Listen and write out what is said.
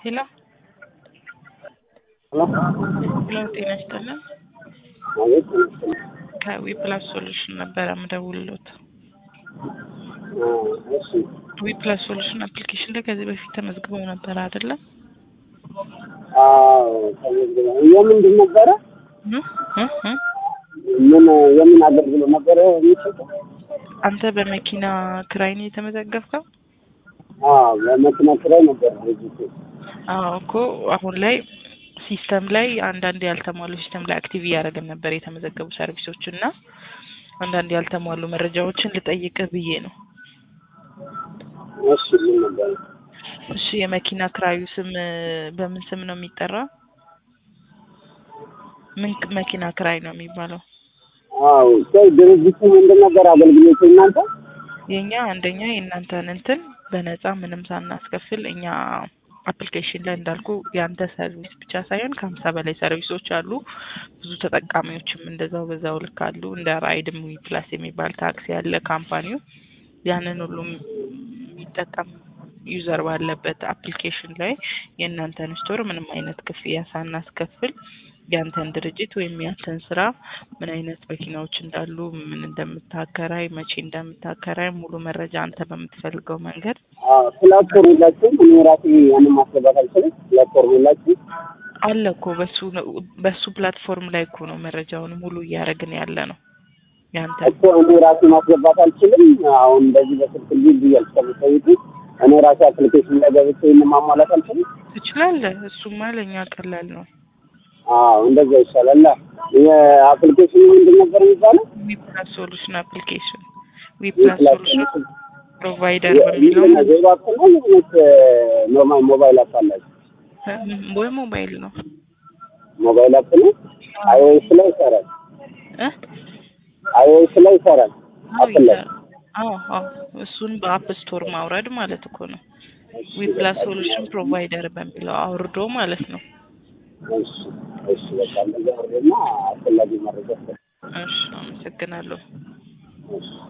ሄሎ ሄሎ ሄሎ ጤና ይስጥልን አቤት ይመስገን። ከዊፕላስ ሶሉሽን ነበረ ምደውልሎት አ፣ እሺ ዊፕላስ ሶሉሽን አፕሊኬሽን ላይ ከዚህ በፊት ተመዝግበው ነበረ አይደለ አዎ ተመዝግበው የምንድን ነበረ እ? እ? እ? ምን የምን አገልግሎት ነበረ የሚሰጠው? አንተ በመኪና ክራይ ነው የተመዘገብከው አዎ በመኪና ኪራይ ነበር ድርጅቱ። አዎ እኮ አሁን ላይ ሲስተም ላይ አንዳንድ ያልተሟሉ ሲስተም ላይ አክቲቭ እያደረግን ነበር የተመዘገቡ ሰርቪሶች እና አንዳንድ ያልተሟሉ መረጃዎችን ልጠይቅህ ብዬ ነው እሺ ምን ነበረ? እሺ የመኪና ክራዩ ስም በምን ስም ነው የሚጠራ ምን መኪና ክራይ ነው የሚባለው አዎ ቆይ ድርጅቱ ምንድን ነበር አገልግሎቱ እናንተ? የኛ አንደኛ የእናንተን እንትን በነፃ ምንም ሳናስከፍል እኛ አፕሊኬሽን ላይ እንዳልኩ የአንተ ሰርቪስ ብቻ ሳይሆን ከሀምሳ በላይ ሰርቪሶች አሉ። ብዙ ተጠቃሚዎችም እንደዛው በዛው ልክ አሉ። እንደ ራይድም ዊ ፕላስ የሚባል ታክሲ ያለ ካምፓኒው ያንን ሁሉም የሚጠቀም ዩዘር ባለበት አፕሊኬሽን ላይ የእናንተን ስቶር ምንም አይነት ክፍያ ሳናስከፍል ያንተን ድርጅት ወይም ያንተን ስራ ምን አይነት መኪናዎች እንዳሉ፣ ምን እንደምታከራይ፣ መቼ እንደምታከራይ ሙሉ መረጃ አንተ በምትፈልገው መንገድ አዎ ፕላትፎርም የላችሁም? እኔ ራሴ ያንን ማስገባት አልችልም። ፕላትፎርም የላችሁም? አለ እኮ በሱ በሱ ፕላትፎርም ላይ እኮ ነው መረጃውን ሙሉ እያደረግን ያለ ነው። ያንተ እኮ እኔ ራሴ ማስገባት አልችልም። አሁን እንደዚህ በስልክ ልጅ ብያል ከምጠይቁ እኔ ራሴ አፕሊኬሽን ላይ ገብቼ ይህን ማሟላት አልችልም። ትችላለህ። እሱማ ለእኛ ቀላል ነው። አዎ እንደዛ ይሻላል። የአፕሊኬሽኑ ምንድን ነበር የሚባለው? ዊፕላስ ሶሉሽን አፕሊኬሽን ዊፕላስ ሶሉሽን ፕሮቫይደር በሚለው ዜሮ አፕ ነው ወይስ ኖርማል ሞባይል አፕ አላችሁ? ወይ ሞባይል ነው ሞባይል አፕ ነው። አይኦኤስ ላይ ይሰራል። እ? አይኦኤስ ላይ ይሰራል። አዎ አፕ ላይ ይሰራል። አዎ አዎ እሱን በአፕ ስቶር ማውረድ ማለት እኮ ነው። ዊፕላስ ሶሉሽን ፕሮቫይደር በሚለው አውርዶ ማለት ነው። እሺ እሺ በቃ እንደዛ አድርገና አስፈላጊ መረጃ እሺ አመሰግናለሁ። እሺ